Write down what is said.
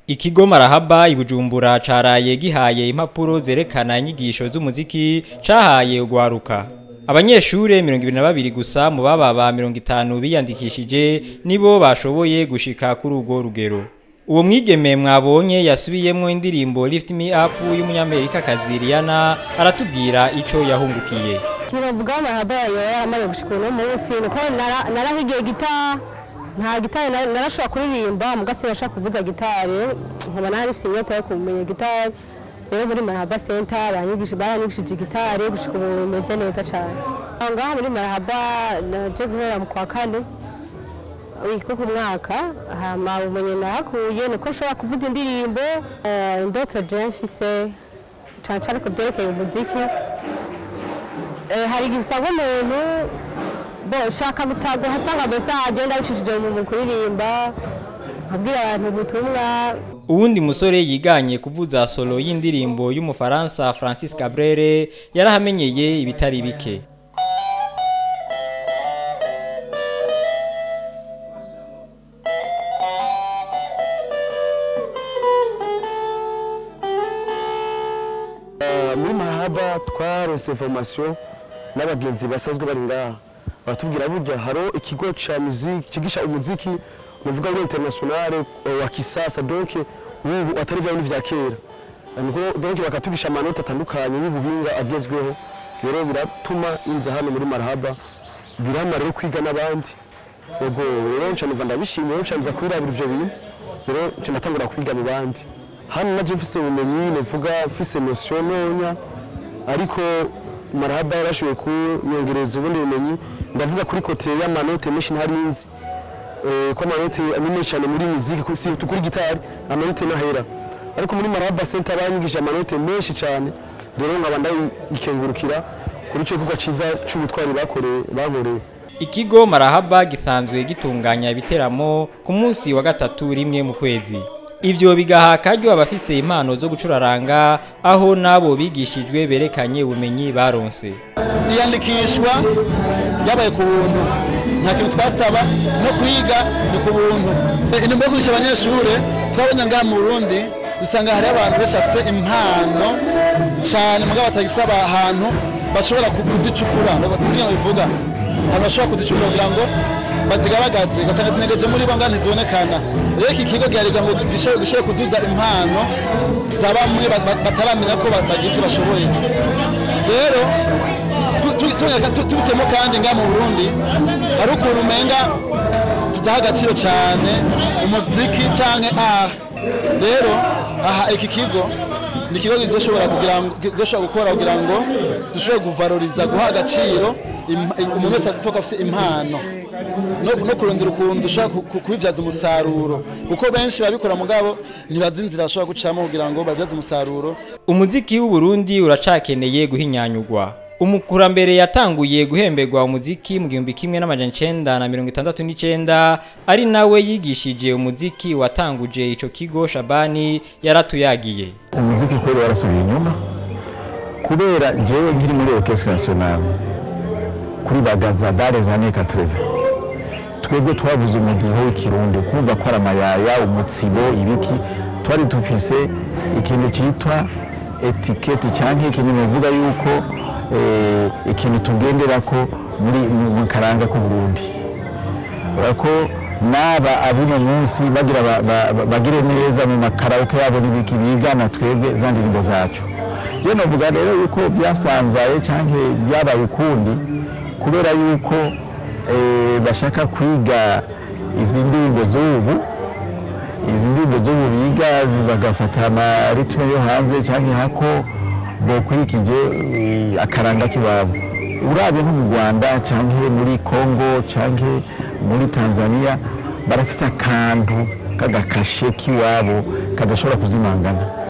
Ikigo Marahaba ibujumbura caraye gihaye impapuro zerekana inyigisho z'umuziki cahaye ugwaruka. Abanyeshure 22 gusa mu bababa 50 biyandikishije nibo bashoboye gushika kuri urwo rugero. Uwo mwigeme mwabonye yasubiyemwo indirimbo Lift Me Up y'umunyamerika kazi Rihanna aratubwira ico yahungukiye. kiravuga amahaba yayo yaramaze gushika uno munsi niko nara- narahigiye gitari nta gitari na- narashobora kuririmba mugasi nashaka kuvuza gitari nkaba narifise inyota yo kumenya gitari rero muri marahaba center banyigisha baranyigishije gitari gushika ubu bimeze neza cane Aho ngaha muri marahaba naje guhera mu kwa kane wiko ku mwaka hama ubumenyi nahakuye niko nshobora kuvuza indirimbo eh, indoto je mfise cane cane ku vyerekeye umuziki Eh, hari igihe usanga umuntu bo shaka gutaga hatanga message ndabicishije mu mu kuririmba nkabwira abantu ubutumwa Uwundi musore yiganye kuvuza solo y'indirimbo y'umufaransa Francis Cabrere yarahamenyeye ibitari bike. muri mahaba twarose formation n'abagenzi basanzwe bari ngaha batubwira burya haro ikigo ca musique kigisha umuziki nuvuga ngo international eh, wa kisasa donc ubu atari vya bindi vya kera niko donc bakatugisha amanota atandukanye y'ubuhinga agezweho rero biratuma inza hano muri marahaba birama rero kwiga n'abandi yego rero nca niva ndabishimiye rero nca nza kwirabira ivyo bintu rero nca natangura kwiga mu bandi hano naje mfise ubumenyi novuga mfise notion ntonya ariko marahaba yarashoboye kunyongereza ubundi bumenyi ndavuga kuri kote y'amanote menshi ntari nzi eh, ko amanote ni menshi cyane muri muziki ku- si kuri gitari amanote ntahera ariko muri marahaba center banyigije amanote menshi cyane rero nkaba ndayikengurukira kuri ico gikorwa ciza c'ubutwari bakoreye bankoreye Ikigo Marahaba gisanzwe gitunganya ibiteramo ku munsi wa gatatu rimwe mu kwezi. Ivyo bigaha akaryo abafise impano zo gucuraranga aho nabo bigishijwe berekanye ubumenyi baronse. iyandikishwa ryabaye ku buntu nta kintu twasaba no kwiga ni ku buntu intumbero yo kwigisha abanyeshuri twabonye ngaha mu burundi usanga hari abantu benshi bafite impano cyane mugabo batagisaba ahantu bashobora ku- kuzicukura basinzira bivuga ahantu bashobora kuzicukura kugira ngo bazigaragaze ugasanga zinegeje muri bo ngana ntizibonekana rero iki kigo giharirwa ngo gishobore gishobore kuduza impano za bamwe ba- ba- bataramenya ko ba- bagize bashoboye rero tubisemo kandi nga mu burundi hari ukuntu umenga tudaha agaciro cyane umuziki cyangwa aha rero aha iki kigo ni ikigo kizoshobora kugira ngo kizoshobora gukora kugira ngo dushobore kuvaloriza guha agaciro im- umuntu wese atoka afite impano no no kurondera ukuntu dushobora ku- ku- kubibyaza umusaruro kuko benshi babikora mugabo ntibazi inzira bashobora gucamo kugira ngo babyaze umusaruro Umuziki w'u Burundi uracakeneye guhinyanyurwa. Umukurambere yatanguye guhemberwa umuziki mu gihumbi kimwe n'amajana icenda na mirongo itandatu n'icenda ari nawe yigishije umuziki watanguje ico kigo Shabani yaratuyagiye. umuziki kweli warasubiye inyuma kubera jewe nkiri muri orchestre nationale kuri bagaza dare za années 80 twebwe twavuze umudiho w'ikirundi kumva ko ari amayaya umutsibo ibiki twari dufise ikintu cyitwa etiketi cyangwa ikintu bivuga yuko eh, ikintu tugenderako muri mu mu karanga k'uburundi urako n'aba abuno munsi bagira ba- ba- ba- bagire neza mu makaraoke yabo n'ibiki bigana twebwe za ndirimbo zacu je novuga rero yuko byasanzaye canke byabaye ukundi kubera yuko eh, bashaka kwiga izi ndirimbo z'ubu izi ndirimbo z'ubu biga zi- bagafata amaritme yo hanze canke hako bokurikije eh, akaranga k'iwabo urabye nko mu rwanda canke muri congo canke muri tanzania barafise akantu k'agakashe k'iwabo kadashobora kuzimangana